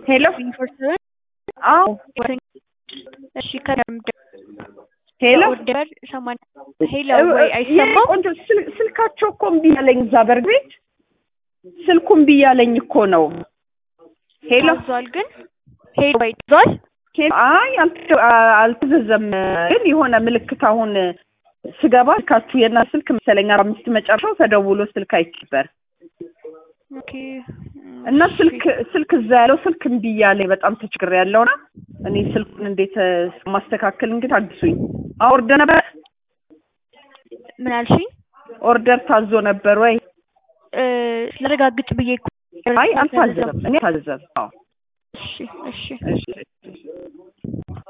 ሄሎ ኢንፎርሰር አዎ እሺ ከደምደ ሄሎ ኦርደር ሰማንያ ሄሎ ወይ አይሰማም? ቆንጆ ስል- ስልካቸው እኮ እምቢ ያለኝ እዛ በርግ ቤት ስልኩ እምቢ ያለኝ እኮ ነው። ሄሎ ታዟል ግን ሄሎ ወይ ታዟል? ሄሎ አይ አልተ- አ- አልተዘዘም ግን የሆነ ምልክት አሁን ስገባ ስልካችሁ የና ስልክ መሰለኝ አርባ አምስት መጨረሻው ተደውሎ ስልክ አይችበር ኦኬ እና ስልክ ስልክ እዛ ያለው ስልክ እምቢ እያለኝ በጣም ተቸግሬ ያለውና እኔ ስልኩን እንዴት እ፣ ማስተካከል እንግዲህ አግሱኝ። አዎ ኦርደር ነበር ምን አልሽኝ? ኦርደር ታዞ ነበር ወይ? እ፣ ላረጋግጥ ብዬ እኮ አይ አልታዘዘም። እኔ አልታዘዘም። አዎ እሺ እሺ እሺ